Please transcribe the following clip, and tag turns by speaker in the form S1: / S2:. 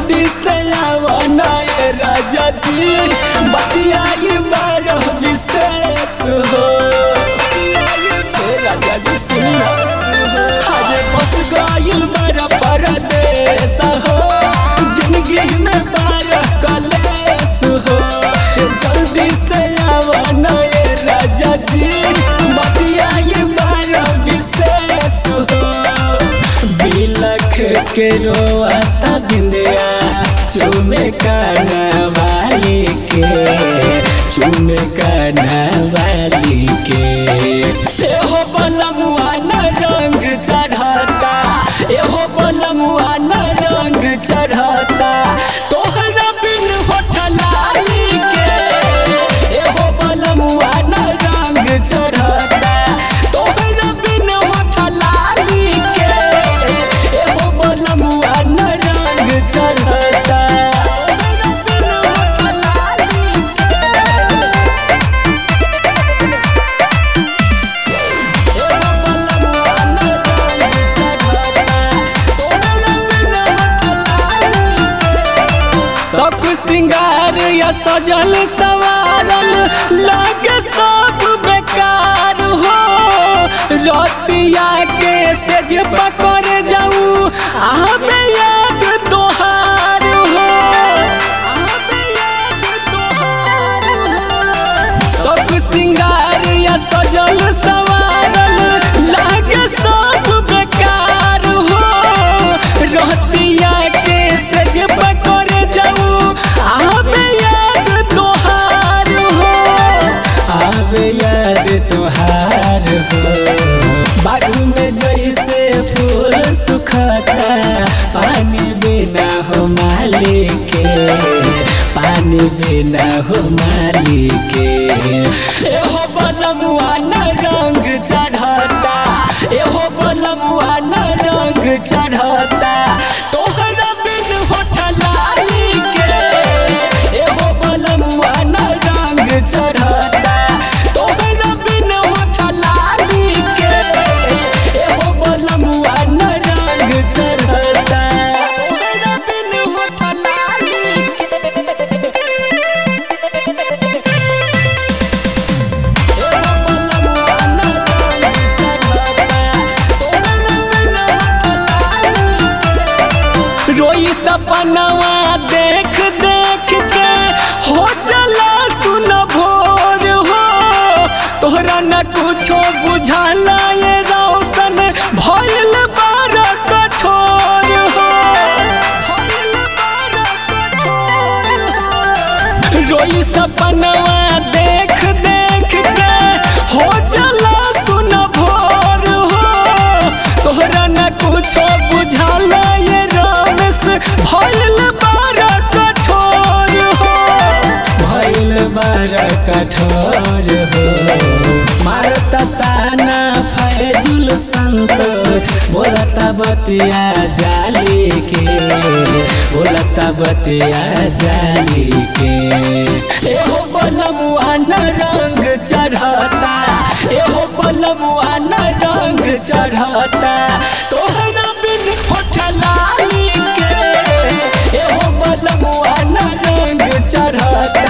S1: जल्दी से आवना ए राजा जी बतियाई बारह विशेष हो ए राजा जी सुनी ना हरे बस गइल बारह परदेस हो जिंदगी में बारह कलेस हो जल्दी से आवना ए राजा जी बतियाई बारह विशेष हो बिलख के रोता बिंदिया चुमे काना वाली के चुमे काना वाली के एहो बलमुआ न रंग चढ़ता एहो बलमुआ न रंग चढ़ता तोहरा बिन होठलाई के एहो बलमुआ न रंग चढ़ता तोहरा बिन होठलाई के एहो बलमुआ न रंग चढ़ता तोहरा बिन होठलाई सब सिंगार या सजल सवारल लागे सब बेकार हो रतिया के सेज पकड़ जाऊं आबे याद तोहार हो आबे याद तोहार हो सब सिंगार या सजल सवारल लागे सब बेकार हो रहतिया के सज पकड़ जाऊं आबे याद तोहार हो आबे याद तोहार हो बागु में जैसे फूल सुखता पानी बिना हो मालिक के पानी बिना हो मालिक के एहो बलमुआ न रंग चढ़ता एहो बलमुआ न रंग चढ़ता तोहरा बिन होठलाई के एहो बलमुआ न रंग चढ़ता तोहरा बिन होठलाई के एहो बलमुआ न रंग चढ़ता तोहरा बिन होठलाई के रोई सपनवा देख देख के हो चला सुन भोर हो तोहरा न कुछो बुझाला ये रोशन भइल बार कठोर हो भइल बार कठोर हो रोई सपनवा देख देख के हो चला सुन भोर हो तोहरा न कुछो बुझाला ये रमेश भइल बार कठोर हो भइल बार कठोर हो मारता ताना फैजुल संतोष बोलता बतिया जाली के बोलता बतिया जाली के एहो बलमुआ न रंग चढ़ता एहो बलमुआ न रंग चढ़ता तोहरा बिन होठलाई के एहो बलमुआ न रंग चढ़ता